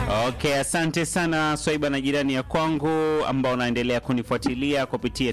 Okay, asante sana Swaiba na jirani ya kwangu ambao unaendelea kunifuatilia kupitia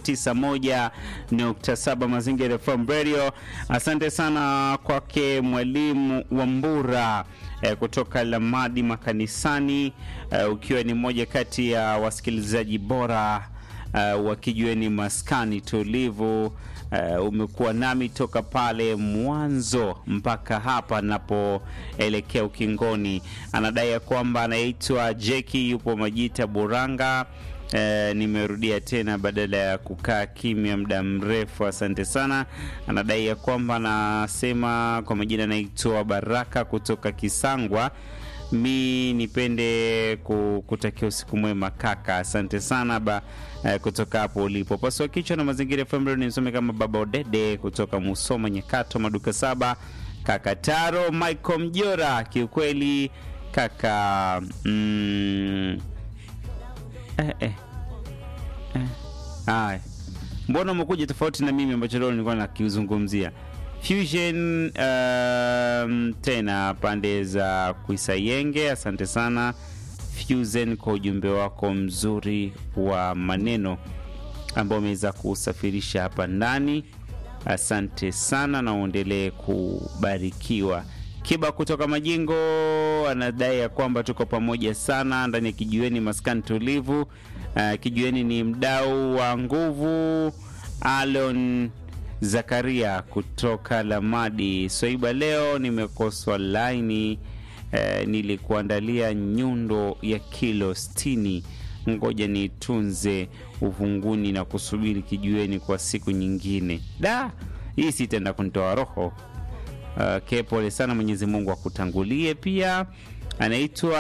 91.7 Mazingira FM Radio. Asante sana kwake mwalimu Wambura eh, kutoka Lamadi Makanisani eh, ukiwa ni mmoja kati ya wasikilizaji bora uh, wakijueni maskani tulivu. Uh, umekuwa nami toka pale mwanzo mpaka hapa napoelekea ukingoni. Anadai ya kwamba anaitwa Jeki, yupo Majita Buranga. Uh, nimerudia tena badala ya kukaa kimya muda mrefu. Asante sana. Anadai ya kwamba anasema kwa majina anaitwa Baraka kutoka Kisangwa mi nipende kutakia usiku mwema kaka, asante sana ba, eh, kutoka hapo ulipo. Pasua kichwa na mazingira FM nisome kama baba Odede kutoka Musoma Nyakato maduka saba, kaka Taro Michael Mjora, kiukweli kaka mm, eh, eh, eh. Aya, mbona umekuja tofauti na mimi ambacho leo nilikuwa nakizungumzia Fusion um, tena pande za Kuisayenge. Asante sana Fusion kwa ujumbe wako mzuri wa maneno ambao umeweza kusafirisha hapa ndani. Asante sana na uendelee kubarikiwa. Kiba kutoka Majingo anadai ya kwamba tuko pamoja sana ndani ya kijiweni maskani tulivu. Uh, kijiweni ni mdau wa nguvu Alon Zakaria kutoka Lamadi. Swaiba, leo nimekoswa laini eh, nilikuandalia nyundo ya kilo sitini. Ngoja nitunze uvunguni na kusubiri kijueni kwa siku nyingine. Da, hii sitaenda kunitoa roho. Uh, ke pole sana, Mwenyezi Mungu akutangulie. Pia anaitwa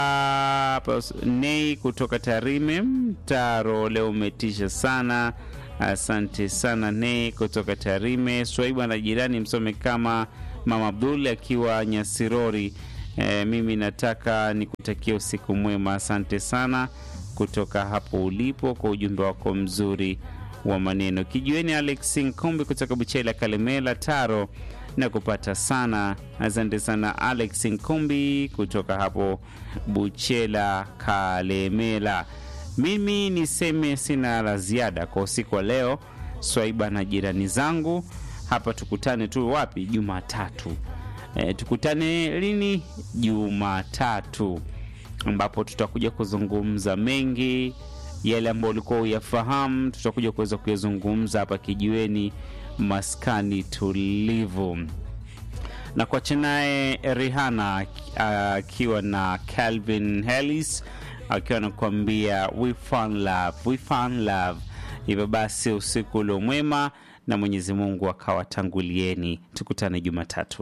Nei kutoka Tarime Mtaro. Leo umetisha sana. Asante sana ne kutoka Tarime. Swaiba na jirani msome kama Mama Abdul akiwa Nyasirori. E, mimi nataka nikutakia usiku mwema. Asante sana kutoka hapo ulipo kwa ujumbe wako mzuri wa maneno. Kijueni Alex Nkombi kutoka Buchela Kalemela Taro na kupata sana. Asante sana Alex Nkombi kutoka hapo Buchela Kalemela. Mimi niseme sina la ziada kwa usiku wa leo. Swaiba na jirani zangu hapa, tukutane tu wapi? Jumatatu. E, tukutane lini? Jumatatu, ambapo tutakuja kuzungumza mengi yale ambayo ulikuwa uyafahamu, tutakuja kuweza kuyazungumza hapa kijiweni maskani tulivu, na kuacha naye Rihanna akiwa uh, na Calvin Harris akiwa anakuambia we found love, we found love. Hivyo basi usiku ulio mwema na Mwenyezi Mungu akawatangulieni. Tukutane Jumatatu.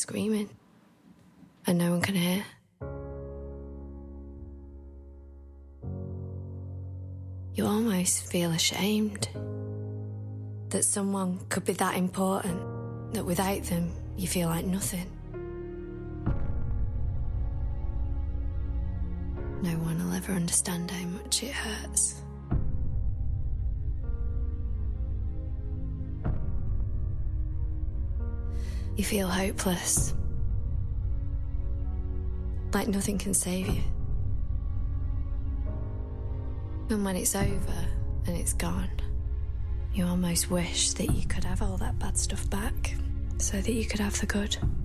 You almost feel ashamed that someone could be that important that without them you feel like nothing. No one will ever understand how much it hurts. You feel hopeless. Like nothing can save you. And when it's over and it's gone, you almost wish that you could have all that bad stuff back so that you could have the good.